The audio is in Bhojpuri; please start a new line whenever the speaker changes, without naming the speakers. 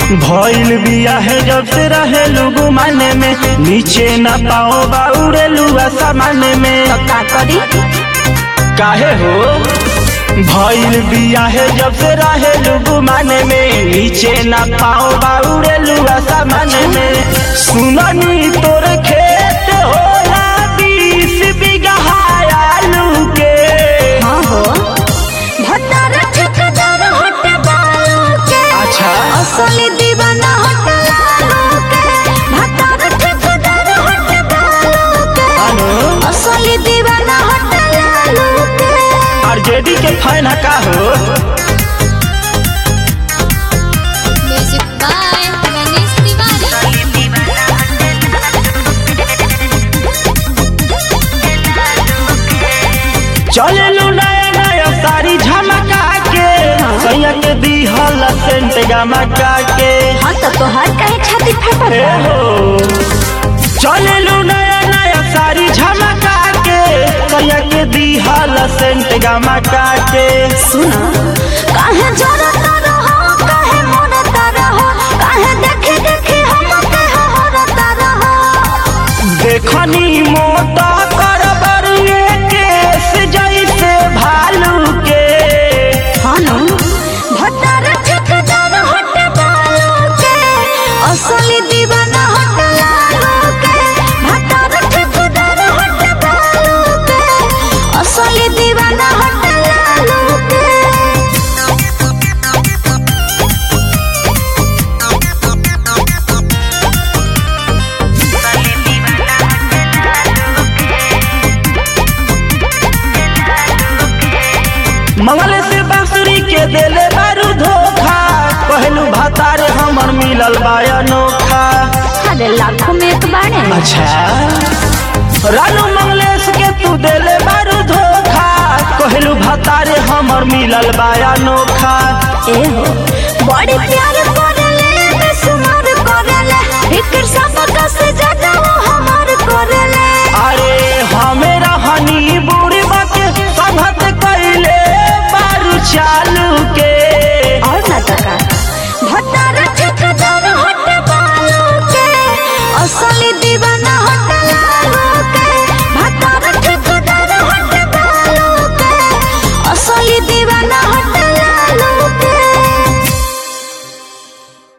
भइल बिया है जब से रहे लुगु माने में नीचे न पाओ बाउरे लुआ सामाने में
तो का करी
काहे हो भइल बिया है जब से रहे लुगु माने में नीचे न पाओ बाउरे लुआ सामाने में सुननी तोर खेत होला बीस बीघा आलू के
हाँ हो भतार ठेकेदार हट बालू के
अच्छा
असली दीवाना हट लालू के भतार ठेकेदार हट बालू के
अनु
असली दीवाना हट लालू के
आरजेडी के फैन का हो
म्यूजिक बाय गणेश तिवारी
चललू नया नया साड़ी झमका के सैया के दीहल सेंट गमका के
हाँ तो तोहर कहे छाती फटल
हे हो चललू नया नया साड़ी झमका के सैया के दीहल सेंट गमका के
सुना काहे जरता रहो काहे मरता रहो काहे देखे देखे हम के हरता रहो
देखनी मोटा करबर केस जैसे भालू के
हानो भतार ठेकेदार हट बालू के असली दीवाना हट लालू के भतार ठेकेदार हट बालू के असली दीवाना हट लालू के
मंगल से बांसुरी के देले बारू धोखा कहलू भतारे हमर मिलल बा अनोखा
अरे लाखों में एक बाणे
अच्छा रानू मंगलेश के तू देले बारू धोखा कहलू भतारे हमर मिलल बा अनोखा
ए हो बड़ी प्यार करेले बेसुमार करेले फिकर सब का से ज्यादा वो हमार करेले
अरे हमें रहनी बुढ़